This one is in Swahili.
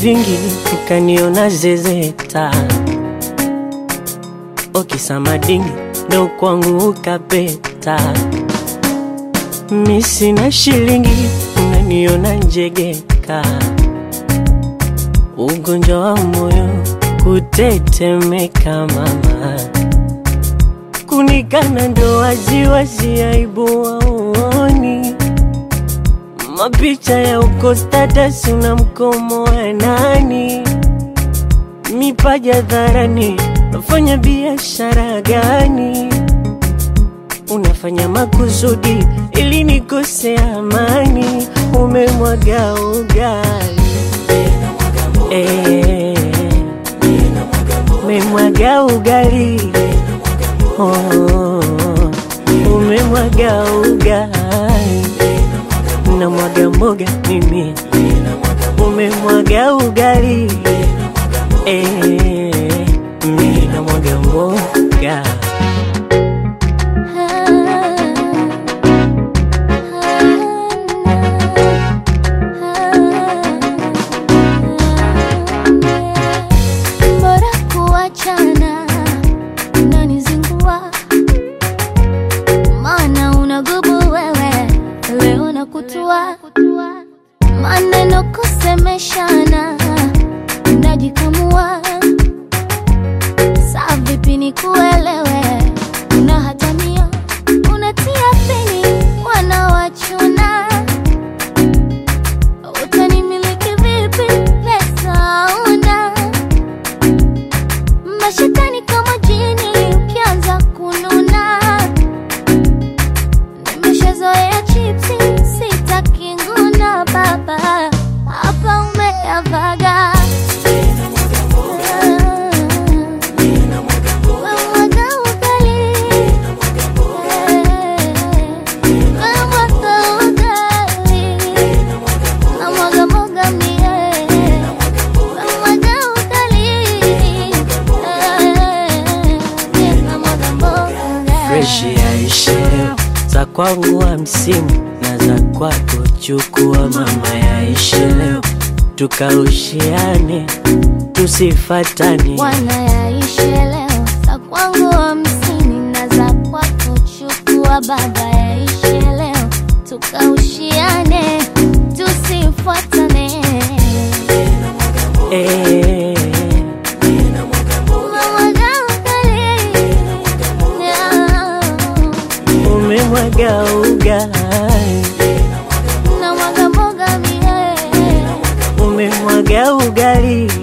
vingi ukaniona zezeta, okisamadingi ndo kwangu ukapeta. Mi sina shilingi unaniona njegeka, ugonjwa wa moyo kutetemeka mama, kunikana ndo waziwazi, aibu waoni mapicha ya uko status una mkomo wa nani, mipaja dharani, unafanya biashara gani? Unafanya makusudi ili nikose amani, umemwaga ugali eh, umemwaga ugali oh, umemwaga ugali na mwaga mboga mimi, umemwaga ugali eh, mimi na mwaga mboga Bora kuachana, unanizingua maana unagubu wewe, leo nakutua maneno kusemeshana, unajikamua saa vipi nikuelewe, unahatania unatia pini, wanawachuna utanimiliki vipi? Pesa una mashetani kama jini, ukianza kununa nimeshazoea chipsi, sitaki nguna baba, hapa umeyavaga Wamwaga ugali. Wamwaga ugali. Namwaga mboga mie. Namwaga ugali. Namwaga mboga. fresh yaishe leo, za kwangu hamsini na za kwako chukua mama, yaishe leo tukaushiane tusifatane Bwana yaishe leo, za kwangu hamsini na za kwako chukua baba, yaishe leo tukaushiane, tusifuatane. eh, Namwaga ugali. umemwaga ugali Namwaga mboga mie. umemwaga ugali